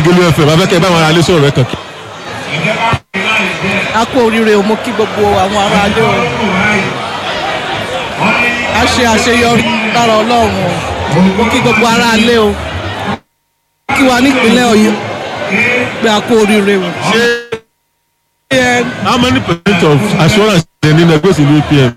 lágẹ̀lú ẹ̀fẹ̀ bá fẹ́ kẹ́ bá wọn ara lé sọ̀rọ̀ rẹ kankan. a kú oríire o mo kí gbogbo àwọn aráalé o a ṣe àṣeyọrí lára ọlọ́run o mo kí gbogbo aráalé o kí wa nípínlẹ̀ ọ̀yọ́ pé a kú oríire o. ṣé how many percent of assurance ṣe nínú ẹgbẹ́ òṣèlú apm.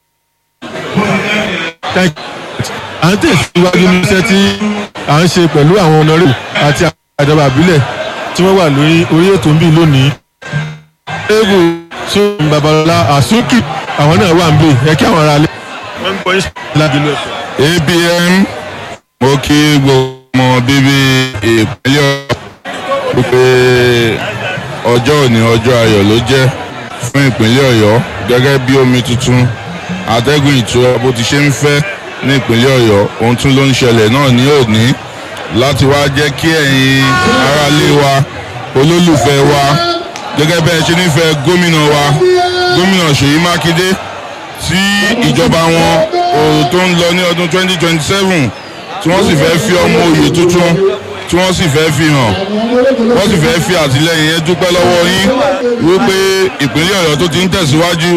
Thank you. à ń tẹ̀síwájú ní iṣẹ́ tí à ń ṣe pẹ̀lú àwọn ọ̀nàrẹ́bù àti àjọba àbílẹ̀ tí wọ́n wà lórí orí ètò ń bì lónìí. ewu sóhun babalọla àsúnkì àwọn náà wà ń bè ẹ kí àwọn ará lé. wọ́n ń gbọ́ yín lágẹ̀lú ẹ̀fẹ̀. apm mo kí gbogbo ọmọ bíbí ìpínlẹ̀ ọ̀yọ́ pé ọjọ́ òní ọjọ́ ayọ̀ ló jẹ́ fún ìpínlẹ̀ ọ̀yọ́ gẹ́gẹ́ bí omi tuntun atẹ́gùn ìtura bó ti ṣe ń fẹ́ ní ìpínlẹ̀ ọ̀yọ́ ohun tún ló ń ṣẹlẹ̀ náà ní òní láti wá jẹ́ kí ẹ̀yin aráalé wa olólùfẹ́ wa gẹ́gẹ́ bẹ́ẹ̀ ṣe nífẹ̀ẹ́ gómìnà wa gómìnà ṣèyí mákindé tí ìjọba wọn òòrùn tó ń lọ ní ọdún 2027 tí wọ́n sì fẹ́ fi ọmọ òye tuntun tí wọ́n sì fẹ́ fi hàn wọ́n sì fẹ́ fi àtìlẹyìn yẹn dúpẹ́ lọ́wọ́ yín wípé ìpínlẹ̀ ọ̀yọ́ tó ti ń tẹ̀síwájú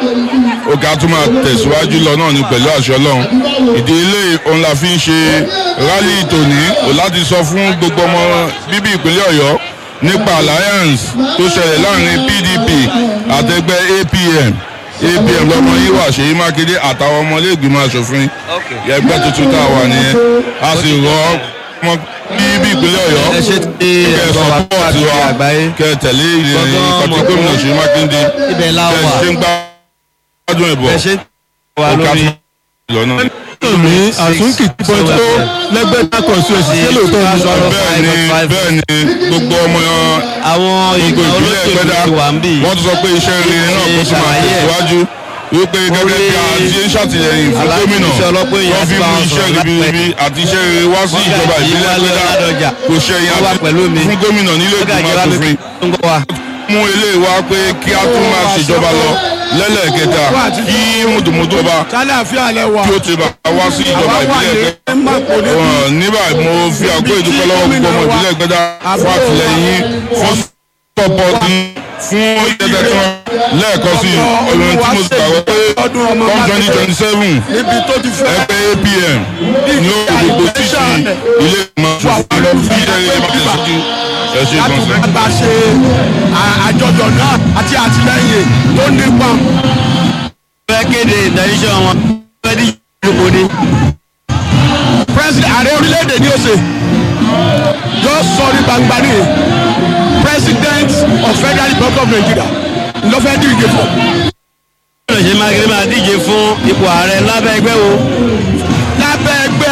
òkè àtún máa tẹ̀síwájú lọ náà ní pẹ̀lú àṣẹ ọlọ́run ìdí ilé òun la fi ń ṣe rálì tòní ò láti sọ fún gbogbo ọmọ bíbí ìpínlẹ̀ ọ̀yọ́ nípa alliance tó ṣẹlẹ̀ láàrin pdp àtẹgbẹ́ apm apm lọmọ yìí wà ṣèyí mákindé àtàwọn ọmọlẹ́gbìmọ̀ asòfin ẹgbẹ́ tuntun tá a wà nìyẹn a sì rọ ọmọ bíbí ìpínlẹ̀ ọ̀yọ́ ẹ ṣe tí kẹ ẹ ẹ̀gbọ́n wa sọpọ́ọ̀tì káàkiri wa àgbáyé kẹ ẹ tẹ̀lé ìrìn Gbọ́ngàn pàtó gómìnà ṣèyí mákindé ibẹ̀ la kẹ ẹ wà ṣe ń gbádùn ìbọ̀ ẹ ṣe wà lórí lọ́nà. mi àsúnkì point ó lẹ́gbẹ́ dákọ̀ sí ẹ̀sìn ṣé lóòótọ́ ni. bẹ́ẹ̀ ni bẹ́ẹ̀ ni gbogbo ọmọ àwọn gbogbo ìgbà ìpínlẹ̀ olóṣèlú ẹgbẹ́dá ti wà ń bì wọ́n tún sọ pé iṣẹ́ rere náà kó sì máa ṣàlàyé ẹ̀. tẹ̀síwájú wípé gẹ́gẹ́ bí a ti ń ṣàtìlẹ́yìn fún Aláàjì gómìnà iṣẹ́ ọlọ́pọ̀ èèyàn wọ́n fi ti bá mú wọn iṣẹ́ sọ̀rọ̀ ribiribi àti iṣẹ́ rere wá sí ìjọba ìbílẹ̀ Wálé ẹgbẹ́dá Ọládọjà. kò ṣe ẹ̀yìn Ó wà àti pẹ̀lú mi. fún gómìnà nílé ọgá ìgbìmọ̀ ìjọba mi asòfin tó ń gbọ́ wa. mú ilé wa pé kí a tún máa ṣèjọba lọ lẹ́lẹ́kẹta kí mùtùmùtù ọba kálàáfíà lẹ wà. kí ó ti bá wá sí ìjọba àwa wà ìbílẹ̀ ní ẹgbẹ́ mápòlé. Ọ̀n, nígbà mo fi àgbo ìdúpẹ́ lọ́wọ́ gbogbo ọmọ ìbílẹ̀ gbẹ́dá fún àtìlẹyìn fún sọ́pọ̀ fún ìjẹ́jẹ́ tí wọ́n lẹ́ẹ̀kan sí ọ̀run tí mo gbàgbọ́ pé come twenty twenty seven níbi tó ti fẹ́. ẹgbẹ́ apm ní ó gbogbo ṣíṣe ilé ìgbìmọ̀ aṣòfin bí ìjẹ́rìí bá tẹ̀síjú ẹ ṣe láti gan fẹ́ bá ṣe à- àjọyọ̀ náà àti àtìlẹ́yìn tó nípa. fẹ́ kéde ìdájíṣẹ́ wọn fẹ́ dí ìjókòó ni. president ààrẹ orílẹ̀-èdè ní òsè yóò sọ ní gbangba ní president of federal republic of nigeria ló fẹ́ díje fún. gómìnà ṣe mákindé máa díje fún ipò ààrẹ lábẹ́ ẹgbẹ́ wo. lábẹ́ ẹgbẹ́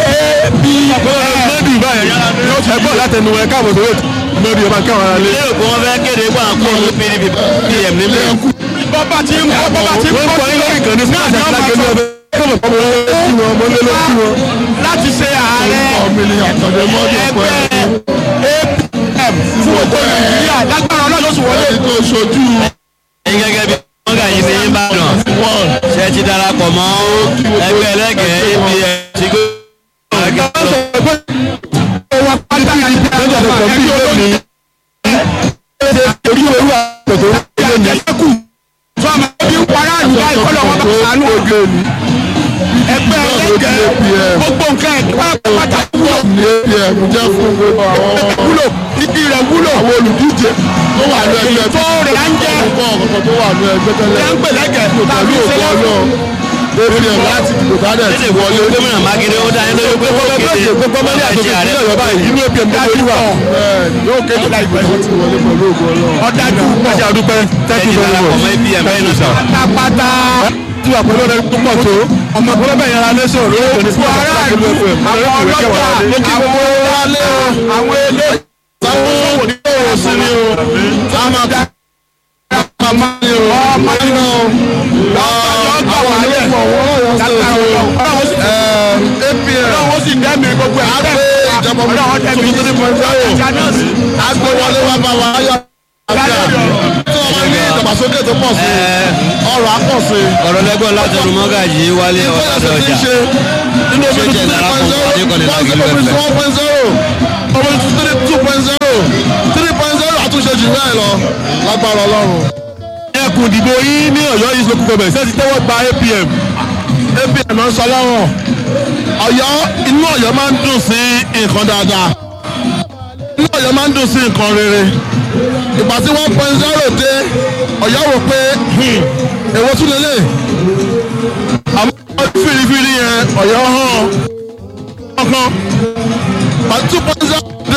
lẹ́bí báyìí ẹgbọ́n látẹnu ẹ káàbọ̀ sórí ètò lórí ọba kẹwọn ara lé. lérò pé wọ́n fẹ́ kéde pé à ń kó ní pdp pm nílé. bọ́bá tí ń bọ́ bọ́bá tí ń wọ́n ń bọ́ kọ́ yín lórí ìkànnì fún àṣà lágẹ̀lú ẹ̀fẹ̀ kọ́mọ̀ kọ́mọ̀ lé sí wọn mo lé lórí wọn. láti ṣe ààrẹ ẹgbẹ́ apm fún ògbó nàìjíríà lágbára ọlọ́dún wọlé. tó ṣojú ẹ̀yin gẹ́gẹ́ bí wọ́n gà yín ní ìbàdàn ṣe ti darapọ̀ mọ́ ẹgbẹ́ ẹlẹ́gẹ̀ẹ́ apm ti gbé. owó pátá lọ́jọ́ tó kọ̀ bí ilé mi orí olú àtọ̀tọ̀ ilé mi. ẹ̀jẹ̀kù fún ọmọ ẹbí ń para àlùbá ìkọlọ̀ wọn bá sànú oge mi ẹgbẹ́ ẹlẹ́gẹ̀ẹ́ gbogbo nǹkan ẹ̀ka pátá wúlò ní apm jẹ́ fún gbogbo àwọn wúlò ibi rẹ̀ wúlò àwọn olùdíje tó wà ní ẹgbẹ́ tó rẹ̀ ń jẹ́ ọkọ̀ ọ̀kọ̀ tó wà ní ẹgbẹ́ tẹ́lẹ̀ ẹ̀ ń pè lẹ́gẹ̀ẹ́ pẹ̀lú tàbí òkú ìṣẹ̀lẹ̀ ọlọ́run apm láti dìbò kádẹ̀ ti lédè wọlé wọlé gómìnà mákindé ó dá yín lójú pé kó kéde gbogbo mọ́lẹ́ àtọ̀tọ̀ ìpínlẹ̀ yorùbá yìí inú apm gbogbo olúwa. bẹ́ẹ̀ yóò kéde láìpẹ́ tó ti wọlé pẹ̀lú òkú ọlọ́run. ọ̀dájú ẹ ṣe àdúpẹ́ thank ẹ̀yin you very darapọ̀ much. mọ́ apm bẹ́ẹ̀ ní sọ. pátápátá tí wà pẹ̀lú ọ̀rẹ́ púpọ̀ tó ọmọ ìpínlẹ̀ bẹ́ẹ̀ yẹra lẹ́sọ̀ lórí ìkànnì sí àṣà lágẹ̀lú ẹ̀fẹ̀ àwọn ọlọ́jà àwọn ọlọ́lẹ̀ àwọn ilé sáwọn ní òwò sí ni o sáwọn máa ọmọ ní o ọmọ nínú àwọn àlejò ọ̀wọ́ apm ọlọ́wọ́ sì dẹ́mi gbogbo ẹ̀ àgbẹ̀ ìjọba ọlọ́wọ́ dẹ́mi tuntun ní pọ̀nsáwò àgbẹ̀ wọlé wà bá wa ayọ̀ àbíà tí wọ́n bá ní ìdàgbàsókè tó pọ̀ sí ọrọ̀ á pọ̀ sí. ọ̀rọ̀ lẹ́gbọ̀n láti ọdún mọ́gàjì wálé ọ̀kadà ọjà nínú Ṣé jẹ́ ìdára kan fún Adékọ̀lé Lágẹ̀lú FM? one point zero ọmọ tuntun ní two point zero lágbára ọlọ́run. ẹkùn ìdìbò yín ní ọ̀yọ́ yìí lókùn gọbẹ̀ ṣé ti tẹ́wọ́ gba apm. apm ń sọ lọ́wọ́ ọ̀yọ́ inú ọ̀yọ́ máa ń dùn sí nǹkan dáadáa inú ọ̀yọ́ máa ń dùn sí nǹkan rere ìgbà tí one point zero dé ọ̀yọ́ wò pé hmm, èwo tún lélẹ̀ àmọ́ fìrífìrí yẹn ọ̀yọ́ hàn ọkàn two point zero